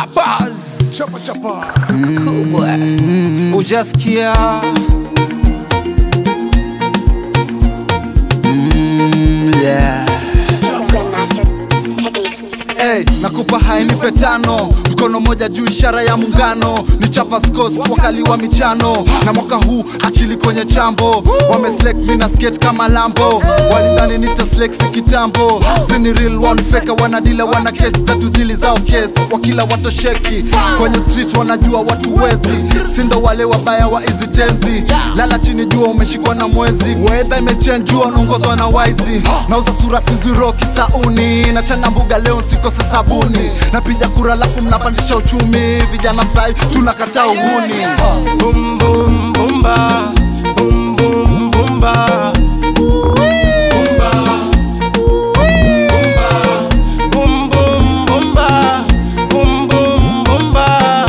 Chapas Chapa chapa. kubwa ujasikia yeah. Grandmaster Techniques. Hey, nakupa hainipe tano mkono moja juu ishara ya muungano ni chapa scos wakali wa michano na mwaka huu akili kwenye chambo wameslek mi na skate kama lambo walidhani nitaslexi kitambo sini real one feka wanadila wana kesi tatu dili zao kesi wakila watosheki kwenye street wanajua watu wezi sindo wale wabaya wa hizi tenzi lala chini jua umeshikwa na mwezi wedha imechenjua unaongozwa na waizi nauza sura siziroki sauni na chana mbuga leo nsikose sabuni napiga kura lafu mnapandisha uchumi vijana sai tunakataa uhuni Boom boom boomba Boom boom boomba Boomba Boomba Boom boom boomba Boom boom boomba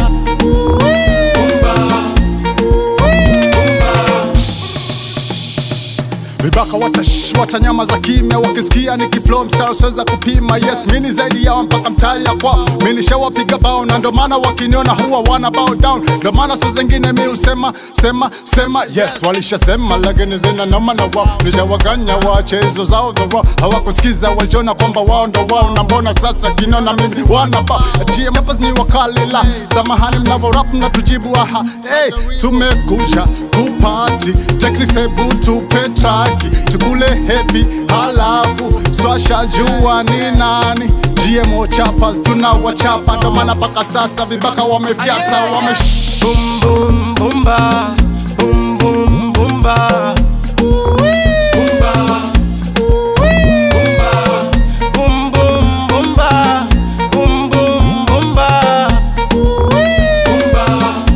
Vibaka watash watanyama za kimya wakisikia nikiflow mstari siweza kupima yes mini zaidi yao mpaka mtali ya kwao mini shawapiga bao na ndo maana wakiniona huwa wana bow down ndo maana saa zingine mi usema sema sema yes walishasema lakini zina noma na wao nishawaganya wachezo zao dhoro hawakusikiza waliona kwamba wao ndo wao na mbona sasa kinona mimi wana ba GMFs ni wakalila samahani mnavo rap na tujibu aha hey, tumekuja kupati techniques hebu tupe traki tukule happy halafu swasha jua ni nani GMO chapas tunawachapa ndo maana mpaka sasa vibaka wamefyata wame Boom boom boomba Boom boom boomba Boomba Boomba Boom boom boomba Boom boom boomba Boomba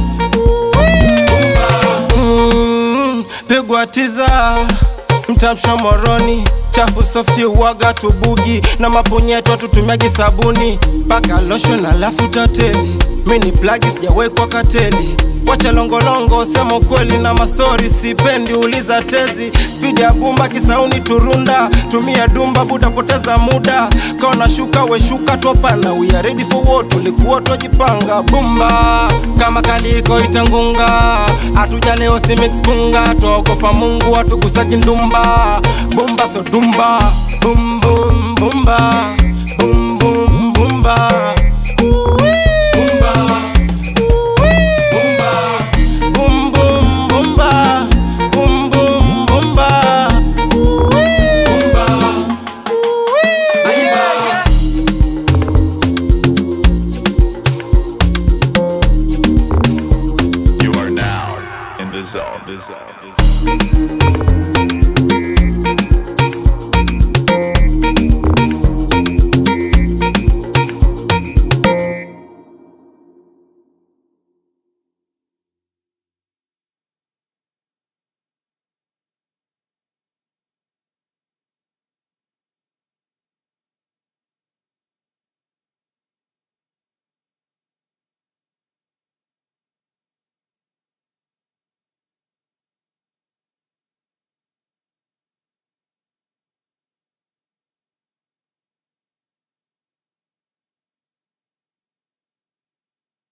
Mm, Pigwa tiza mtamsha moroni chafu softi uwaga tubugi na mapunyeto tutumiagi sabuni paka lotion alafu tateli mini plagi sijawekwa kateli wacha longolongo sema ukweli na mastori sipendi uliza tezi spidi ya bumba kisauni turunda tumia dumba buda poteza muda kaona shuka weshuka topana we are ready for what tulikuwa twajipanga bumba kama kaliko itangunga hatuja leo si mix punga twaogopa mungu atukusaki ndumba bumba so dumba bum bum bumba